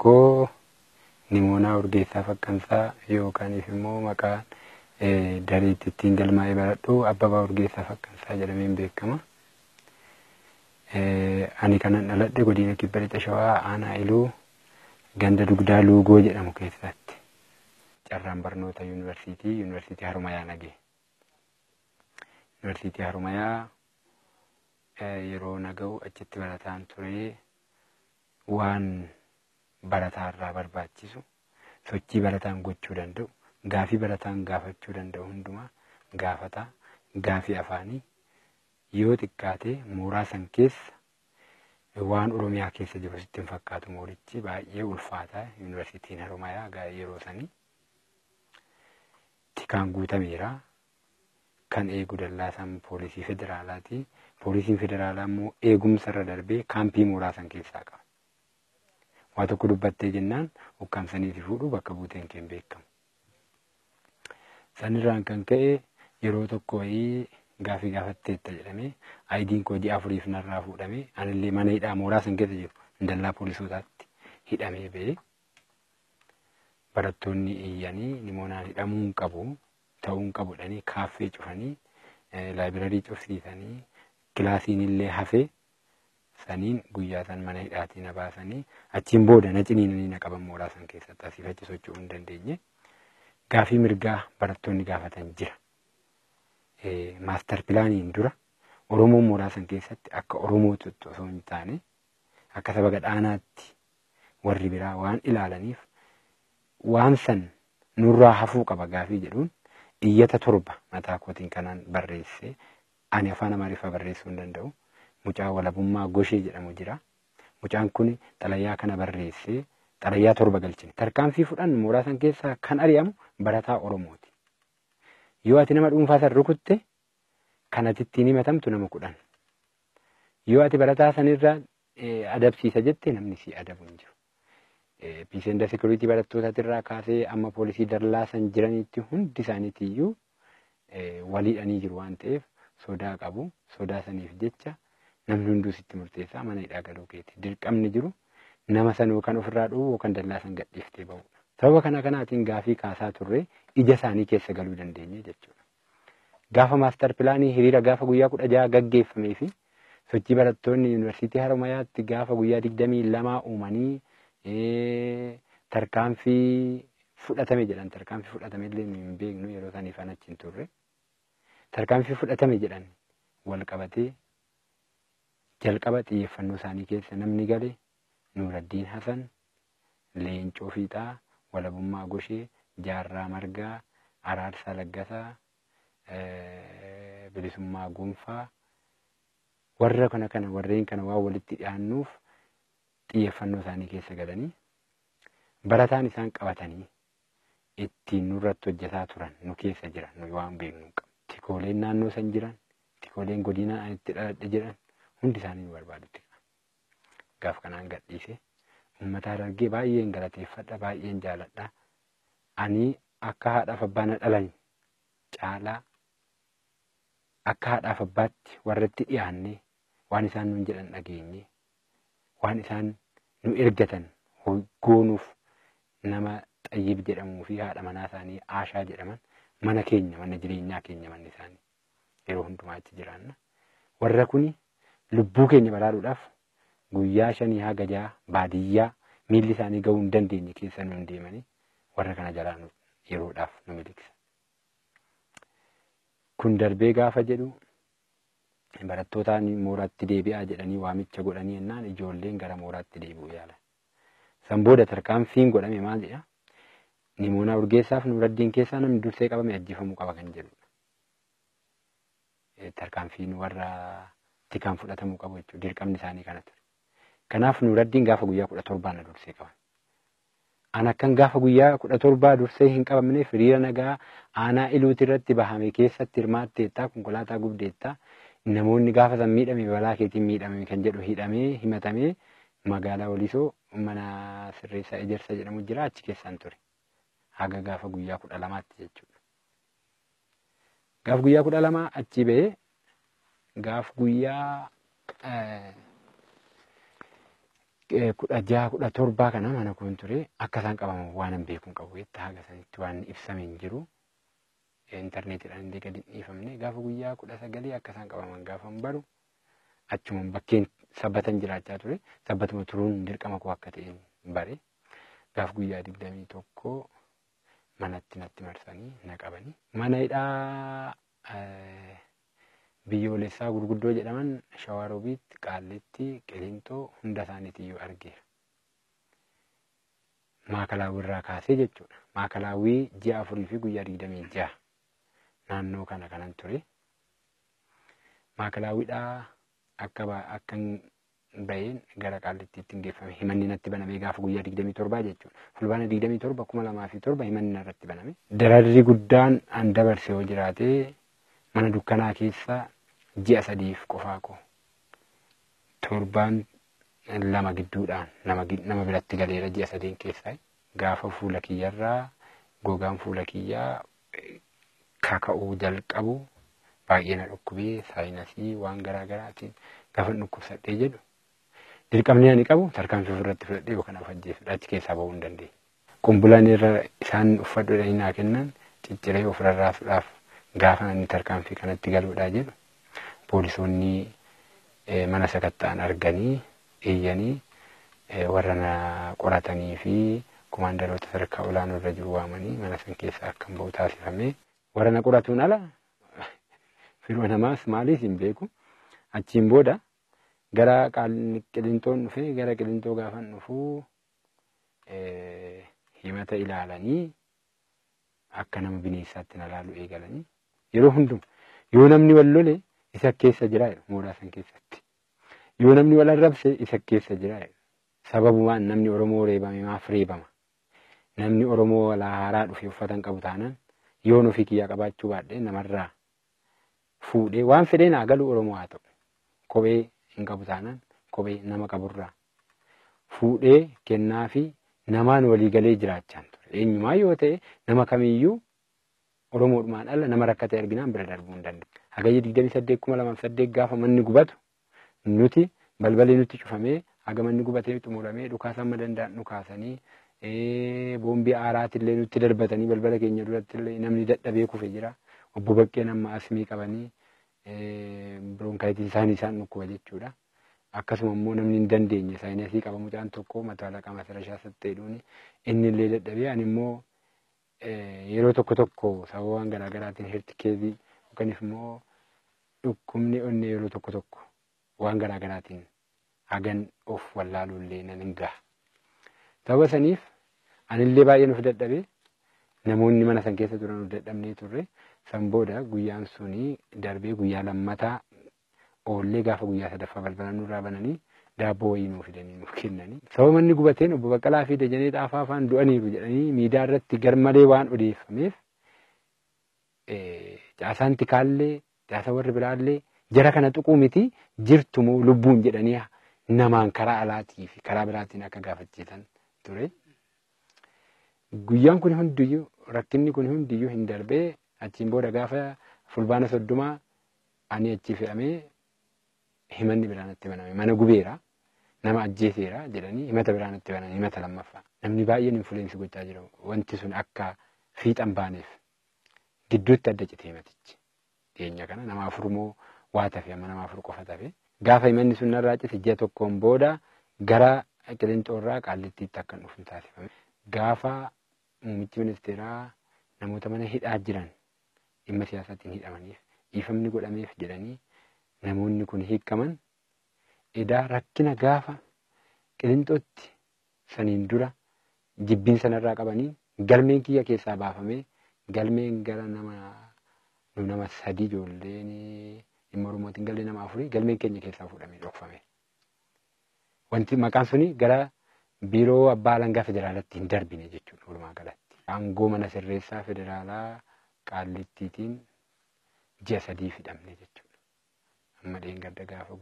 koo Nimoonaa Urgeessaa Faqqansaa yookaaniif immoo maqaan dareetti ittiin galmaa'ee baradhu Abbabaa Urgeessaa Faqqansaa jedhameen beekama. Ani kanan dhaladhe godina kibba lixa shawaa aanaa iluu ganda dugdaa luugoo jedhamu keessatti. Carraan barnoota yuunivarsiitii yuunivarsiitii Harumayaa nagee. Yuunivarsiitii Harumayaa yeroo naga'u achitti barataan ture waan barataa irraa barbaachisu sochii barataan gochuu danda'u gaafii barataan gaafachuu danda'u hundumaa gaafataa gaafii afaanii yoo xiqqaate mooraa san keessa waan oromiyaa keessa jiru sitti hin fakkaatu moorichi baay'ee ulfaataa yuunivarsiitiin harumayaa yeroo sanii tikaan guutameera kan eegu dallaasaan poolisii federaalaati poolisiin federaalaa immoo eegumsa irra darbee kaampii mooraa san keessaa qaba. waa tokko dubbattee jennaan ukkaamsaniiti fuudhu bakka buuteen kee hin beekamu. Sanirraan kan ka'e yeroo tokko wayii gaafii gaafatteetta jedhamee aayidiin koo ji'a afuriif narraa fuudhamee anillee mana hidhaa mooraa san keessa jiru dallaa poolisootaatti hidhamee ba'ee barattoonni iyyanii nimoonaan hidhamuu hin qabu ta'uu hin qabudhanii kaaffee cufanii laayibirarii cufsiisanii kilaasiin illee hafee saniin guyyaa san mana hidhaatii na baasanii achiin booda na ciniinanii na qaban mooraa san keessatti asiif achi socho'uu hin dandeenye. Gaafii mirgaa barattoonni gaafatan jira. Maastar pilaaniin dura Oromoon mooraa san keessatti akka Oromootti osoo hin taane akka saba gadhaanaatti warri biraa waan ilaalaniif waan san nurraa hafuu qaba gaafii jedhuun iyyata torba mataa kootiin kanaan barreesse ani afaan amaariffaa barreessuu hin danda'u. mucaa walabummaa goshee jedhamu jira. Mucaan kun xalayaa kana barreessee xalayaa torba galchine. Tarkaanfii fudhannu mooraa san keessaa kan ari'amu barataa Oromooti. Yoo ati nama dhuunfaa san rukutte kan ati ittiin himatamtu nama kudhan. Yoo ati barataa sanirraa adabsiisa jette namni si adabu hin jiru. Piisenda sekuriitii barattootatirraa kaasee amma poolisii dallaa san jiranitti hundi isaaniitiyyuu waliidhanii jiru waan ta'eef sodaa qabu. Sodaa saniif jecha namni hunduu sitti murteessaa mana hidhaa galuu keeti. Dirqamni jiru nama san yookaan ofirraa dhuu yookaan dallaa san gadhiiftee ba'udha. Sababa kana kanaatiin gaafii kaasaa turre ija isaanii keessa galuu dandeenye jechuudha. Gaafa maastar pilaanii hiriira gaafa guyyaa kudha jaha gaggeeffamee fi sochii barattoonni yuunivarsiitii Haromayaatti gaafa guyyaa digdamii lamaa uumanii tarkaanfii fudhatame jedhan tarkaanfii fudhatame illee hin beeknu yeroo saniif an achi hin turre. Tarkaanfii fudhatame jedhan wal qabatee jalqaba xiyyeeffannoo isaanii keessa namni gale Nuuraddiin Hasan, Leencoo Fiixaa, Walabummaa Goshee, Jaarraa Margaa, Araarsaa Laggasaa, Bilisummaa Gonfaa warra kana kana warreen kana waan walitti dhiyaannuuf xiyyeeffannoo isaanii keessa galanii barataan isaan qabatanii ittiin nurratti hojjetaa turan nu keessa jiran nu waan beeknu qabu. Tikooleen naannoo san jiran, tikooleen godina itti dhaladhe jedhan hundi isaanii nu barbaadutti. Gaaf kanaan gadhiise uummata dargee baay'een galateeffadha baay'een jaaladha. Ani akka haadhaaf abbaa na dhalan caalaa akka haadhaaf abbaatti warratti dhiyaannee waan isaan nun jedhan dhageenye waan isaan nu ergatan goonuuf nama xayyib jedhamuu fi haadha manaa isaanii aashaa jedhaman mana keenya mana jireenyaa keenya manni isaanii yeroo hundumaa achi jiraanna. Warra kuni lubbuu keenya baraaruudhaaf guyyaa shanii haga jaha baadiyyaa miilli isaanii gahuu hin dandeenye keessa nu deemanii warra kana jalaa yeroodhaaf nu miliqsa. Kun darbee gaafa jedhu barattootaan mooraatti deebi'aa jedhanii waamicha godhanii jennaan ijoolleen gara mooraatti deebi'uu yaalan. San booda tarkaanfiin godhame maal jedha? Nimoonaa urgeessaaf nuuraddiin keessaa namni dursee qabame ajjeefamuu qaba kan jedhudha. Tarkaanfiin warra tikaan fudhatamuu qabu jechuudha. Dirqamni isaanii kana ture. Kanaaf nuuraddiin gaafa guyyaa kudha torbaa na dursee qaban. An akkan gaafa guyyaa kudha torbaa dursee hin qabamneef hiriira nagaa aanaa iluuti irratti bahame keessatti hirmaatteettaa konkolaataa gubdeettaa namoonni gaafa san miidhame balaa keetiin miidhame kan jedhu hidhamee himatamee magaalaa Walisoo mana sirreessaa ejersa jedhamu jira achi keessaan ture. Haga gaafa guyyaa kudha lamaatti jechuudha. Gaafa guyyaa kudha lamaa achi ba'ee gaafa guyyaa kudha jaha kudha torbaa kana mana kun ture akka isaan qabaman waan hin beekuun qabu jettee haga sanitti waan ibsame hin jiru. Intarneetiidhaan illee gadi hin dhiifamne gaafa guyyaa kudha sagalii akka isaan qabaman gaafa hin baru achumaan bakkeen sabbatan jiraachaa ture sabbatuma turuun dirqama koo akka ta'een bare gaafa guyyaa digdamii tokko manatti natti marsanii na qabanii mana hidhaa biyyoolessaa gurguddoo jedhaman shawaarobiitti qaallitti qilintoo hunda isaaniitiyyuu argeera. Maakalaawwii irraa kaasee jechuudha. Maakalaawwii ji'a afurii fi guyyaa digdamii ja'a naannoo kana kanan ture. Maakalaawwiidhaa akka akka baheen gara qaallittiitti hin geeffame himanni natti baname gaafa guyyaa digdamii torbaa jechuudha. Fulbaana digdamii torba kuma lamaa fi torba himanni narratti baname. Dararri guddaan an dabarse yoo jiraate mana dukkanaa keessa ji'a sadiif qofaa koo torbaan lama gidduudhaan nama nama biratti galeera ji'a sadeen keessaa gaafa fuula kiyyarraa gogaan fuula kiyyaa kaka'uu jalqabu baay'ee na dhukkubee saayinasii waan garaa garaatiin gaafa dhukkubsadhee jedhu dirqamni ani qabu tarkaanfii ofirratti fudhadhee yookaan afajjeessuudha achi keessaa bahuu hin dandeenye. Qumbulaan irra isaan uffadhuudha naa kennan cicciree ofirraasuudhaaf gaafa inni tarkaanfii kanatti galuudhaa jedhu poolisoonni mana sakatta'an arganii eeyyanii warra na qoratanii fi kumaandaroota sadarkaa olaanoo irra jiru waamanii mana san keessaa akka hin bahu taasifame. Warra na qoratuun ala firoo namaas maaliif hin beeku. Achiin booda gara qilintoon dhufee gara qilintoo gaafan dhufuu himata ilaalanii akka nama bineensaatti na laalu eegalanii yeroo hunduma yoo namni wal lole isa keessa jira mooraa san keessatti yoo namni wal arrabse isa keessa jira sababumaan namni oromoo reebame maaf reebama namni oromoo walaa haaraa dhufe uffatan qabu taanaan yoon ofii kiyyaa qabaachuu baadhee namarraa fuudhee waan fedhee naa galu oromoo haa ta'u kophee hin qabu taanaan kophee nama qaburraa fuudhee kennaa fi namaan walii galee jiraachaan ture eenyumaa yoo ta'e nama kamiyyuu oromoodhumaan ala nama rakkate arginaan bira darbuu hin danda'u. Hagayya digdamii saddeet kuma lamaaf saddeet gaafa manni gubatu nuti balballi nutti cufamee haga manni gubatee xumuramee dhukaasa amma danda'an dhukaasanii boombii aaraatillee nutti darbatanii balbala keenya durattillee namni dadhabee kufe jira. Obbo Baqqeen amma asmii qabanii biroonkaayitii isaanii isaan dhukkuba jechuudha. Akkasuma immoo namni hin dandeenye saayinasii qaba mucaan tokko mataa laqaa masarashaa satteedhuuni inni illee dadhabee ani immoo yeroo tokko tokko sababa waan garaa garaatiin hertikeezii yookanis immoo dhukkubni onnee yeroo tokko tokko waan garaa garaatiin hagan of wallaaluu illee nan hin gaha. Sababa saniif anillee baay'een of dadhabee namoonni mana san keessa turan of dadhabnee turre san booda guyyaan suni darbee guyyaa lammataa oollee gaafa guyyaa sadaffaa balbala nurraa bananii daabboo wayii nuuf fidanii nuuf kennanii. Sababa manni gubateen obbo Baqqalaa fi Dajanee Xaafaa afaan du'aniiru jedhanii miidiyaa irratti garmalee waan odeeffameef caasaan tikaallee caasa warri biraallee jara kana tuquu miti jirtumoo lubbuun jedhanii namaan karaa alaatii fi karaa biraatiin akka gaafachiisan ture. Guyyaan kun hundiyyuu rakkinni kun hundiyyuu hin darbee achiin booda gaafa fulbaana soddomaa ani achi fe'amee himanni biraanatti baname mana gubeera nama ajjeeseera jedhanii himata biraanatti banan himata lammaffaa namni baay'een infuleensii gochaa jiru wanti sun akka fiixan baaneef gidduutti adda cite himatichi dhiyeenya kana nama afur moo waa tafe amma nama afur qofa tafe gaafa himanni sun narraa cite ji'a tokkoon booda gara qilinxoorraa qaallittiitti akka dhufu taasifame gaafa muummichi ministeeraa namoota mana hidhaa jiran dhimma siyaasaatiin hidhamaniif dhiifamni godhameef jedhanii namoonni kun hiikaman edaa rakkina gaafa qilinxootti saniin dura jibbiin sanarraa qabanii galmeen kiyya keessaa baafamee galmeen gara nama nu nama sadii ijoolleen dhimma oromootiin galmee nama afurii galmeen keenya keessaa fuudhamee dhokfame. Wanti maqaan suni gara biiroo abbaa alangaa federaalatti hin darbine jechuudha walumaa galatti. Aangoo mana sirreessaa federaalaa qaallittiitiin ji'a sadii fidhamne jechuudha. Amma dheengadda gaafa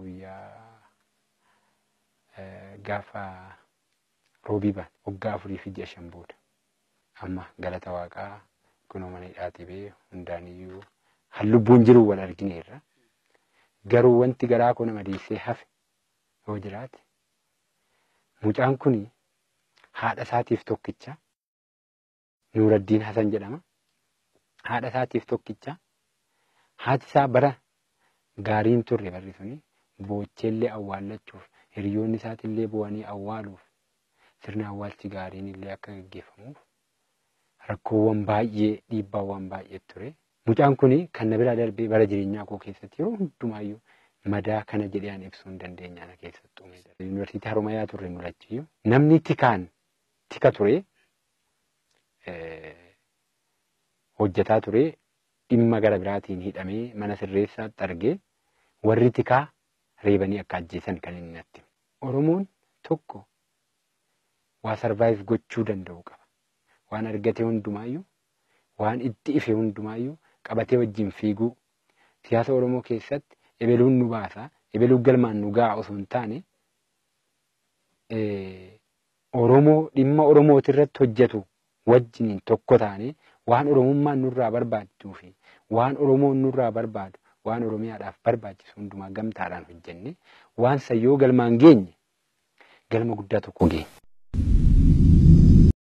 guyyaa gaafa roobii baan waggaa afurii fi ji'a shan booda. Amma galata waaqaa kunoo mana hidhaatii bee hundaaniyyuu hallubbuun jiru wal argineerra. Garuu wanti garaa koo nama dhiisee hafe yoo jiraate Mucaan kun haadha isaatiif tokkicha Nuuraddiin Hasan jedhama. Haadha isaatiif tokkicha haati isaa bara gaariin turre barri suni boocheellee awwaallachuuf hiriyoonni isaatillee bu'anii awwaaluuf sirni awwaalchi gaariin illee akka gaggeeffamuuf rakkoowwan baay'ee dhiibbaawwan baay'ee ture. Mucaan kun kan na biraa darbee bara jireenyaa koo keessatti yeroo hundumaayyuu madaa kana jedhee an ibsuu hin dandeenya ana keessattuu. Yuunivarsiitii Haromayaa turre nulachiyyuu namni tikaan tika ture hojjetaa ture dhimma gara biraatiin hidhamee mana sirreessaatti argee warri tikaa reebanii akka ajjeesan kan inni natti. Oromoon tokko waa sarvaayiv gochuu danda'u qaba. Waan argate hundumaayyuu waan itti ife hundumaayyuu qabatee wajjin fiiguu siyaasa Oromoo keessatti ebeluun nu baasa ebeluun galmaan nu ga'a osoo hin taane Oromoo dhimma Oromooti irratti hojjetu wajjiniin tokko taane waan Oromummaan nurraa barbaachuu fi waan Oromoon nurraa barbaadu waan Oromiyaadhaaf barbaachisu hundumaa gamtaadhaan hojjenne waan sayyoo galmaan geenye galma guddaa tokko geenye.